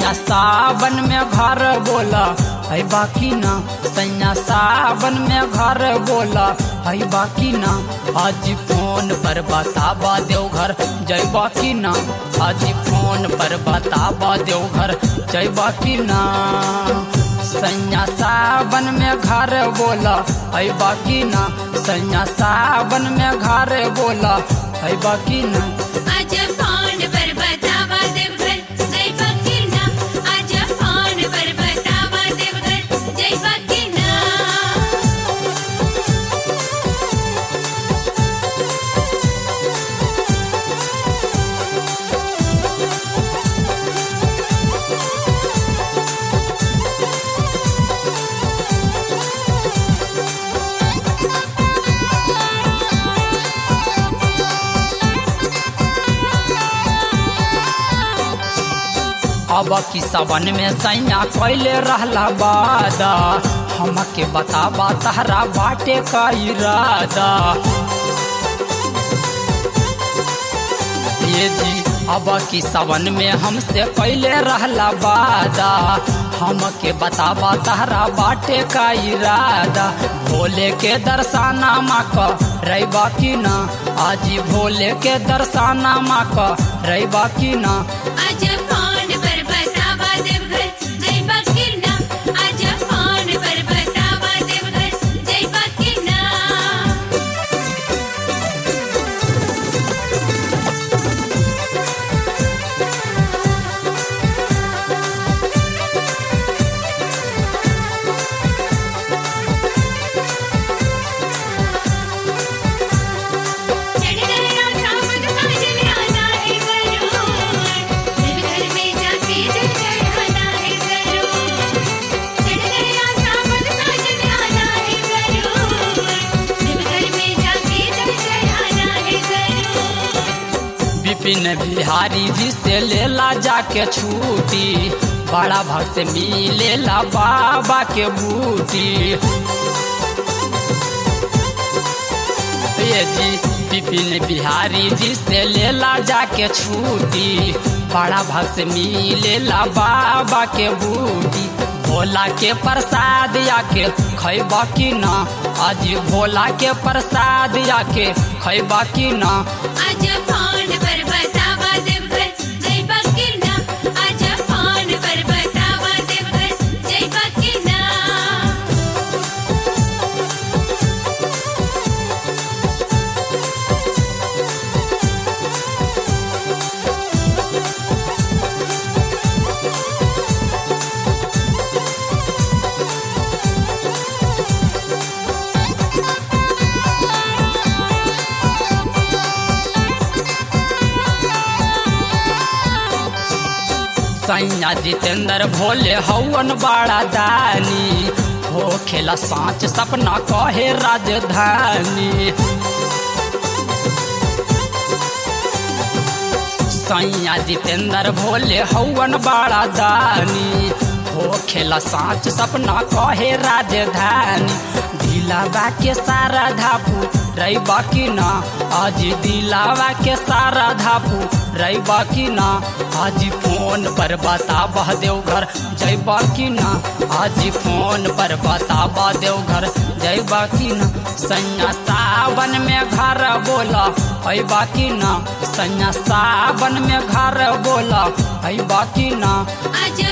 सैया सावन में घर बोला है बाकी ना सैया सावन में घर बोला है बाकी ना आज फोन पर बताबा देव घर जय बाकी ना आज फोन पर बताबा देव घर जय बाकी ना सैया सावन में घर बोला है बाकी ना सैया सावन में घर बोला है बाकी ना आज फोन पर बतावा देवघर जय फकीरना आज फोन पर बतावा देवघर जय फकीरना अब की सबन में सैया कैले रहला वादा हमके बताबा तहरा बाटे का इरादा ये जी अब की सबन में हमसे कैले रहला वादा हमके बताबा तहरा बाटे का इरादा भोले के दर्शाना माँ क रैबा की ना आज भोले के दर्शाना माँ क रैबा की ना आज फोन पर बतावा देवघर जय फकीरना आज फोन पर बतावा देवघर जय फकीरना चढ़ना सावन साजन आना है जरूर देवघर में जाके जल चढ़ाना है जरूर चढ़ना सावन साजन आना है जरूर देवघर में जाके जल चढ़ाना है जरूर विपिन बिहारी जी से लेला जाके छूटी बड़ा भक्त से मिलेला बाबा के बूटी ये जी विपिन बिहारी जी से लेला जाके छूटी बड़ा भक्त से मिलेला बाबा के बूटी भोला के प्रसाद आके खैबा की ना आज भोला के प्रसाद आके खैबा की ना आज फोन पर बतावा देवघर जय फकीरना आज फोन पर बतावा देवघर जय फकीरना सैया जितेंद्र भोले हवन बड़ा दानी हो खेला साँच सपना कहे राजधानी सैया जितेंद्र भोले हवन बड़ा दानी हो खेला साँच सपना कहे राजधानी दिलावा के सारा धापू रही बाकी ना आज दिलावा के सारा धापू रही बाकी ना आज फोन पर बताबा देव घर जय बाकी ना आज फोन पर बताबा देव घर जय बाकी ना सैया सावन में घर बोला है बाकी ना सैया सावन में घर बोला है बाकी ना आज